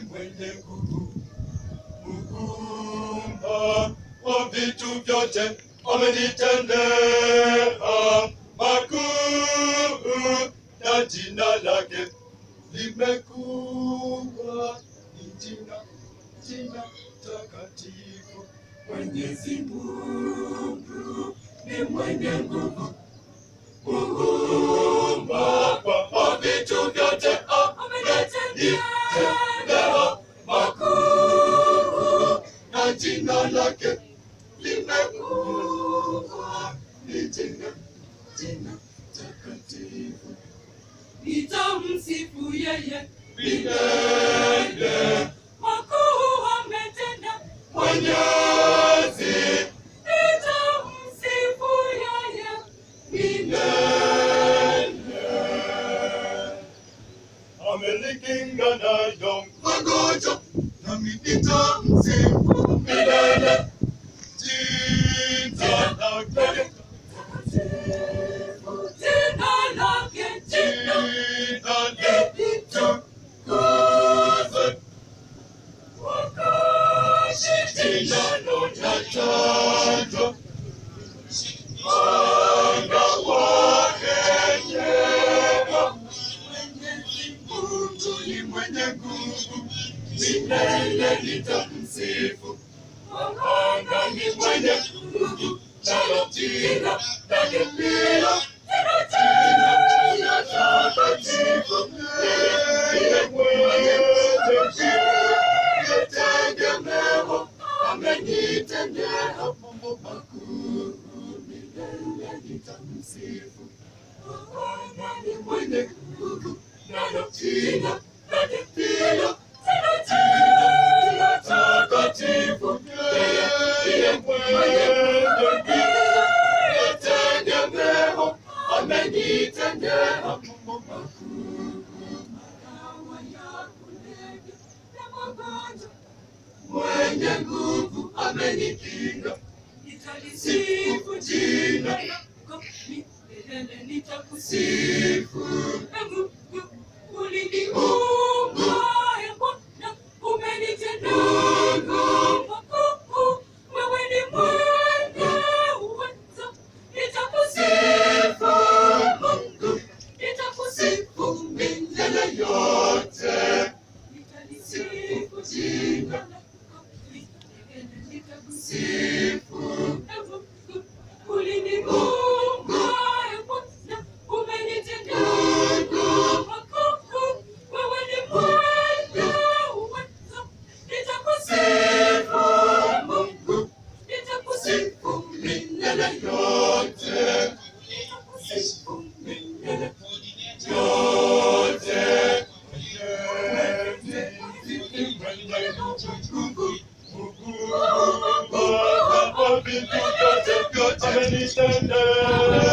mwenye nguvu, muumba wa vitu vyote, amenitendea makuu, na jina lake limekuwa ni jina, jina takatifu. Mwenyezi Mungu ni mwenye nguvu, muumba wa vitu vyote, amenitendea makuu, na jina lake limekuwa ni jina, jina takatifu. Nitamsifu yeye Milele makuu ametenda. Mwenyezi Nitamsifu yeye milele. Amenikinga nayo magonjwa, nami nitamsifu milele. Jina lake, jina lake jina jina litukuzwe. Jina lotajwa, mwanga wake nyema. Mwenyezi Mungu ni mwenye nguvu, milele nitamsifu. Mwanga ni mwenye nguvu, nalo jina lake pia jina jina takatifu. Yeye mwenye nguvu, nitegemewa, amenitendea mambo makuu, milele nitamsifu. Bwana ni mwenye nguvu, nalo jina lake pia jina jina takatifu. Yeye ndiye mwenye nguvu, nitegemewa, amenitendea mambo makuu. dawa ya kulevya na magonjwa. Mwenye nguvu amenikinga, Nitalisifu jina lako milele, nitakusifu. sifu Ee Mungu, uliniumba, Ee Bwana, umenitendea makuu. Wewe ni mwenye uwezo. Nitakusifu Mungu, nitakusifu milele yote. Nitalisifu jina lako milele, nitakusifu. Sifu Ee Mungu, uliniumba, Ee Bwana, umenitendea makuu. Wewe ni mwenye uwezo. Nitakusifu Mungu, nitakusifu sifu milele yote. nitakusifu milele yote. Amenitendea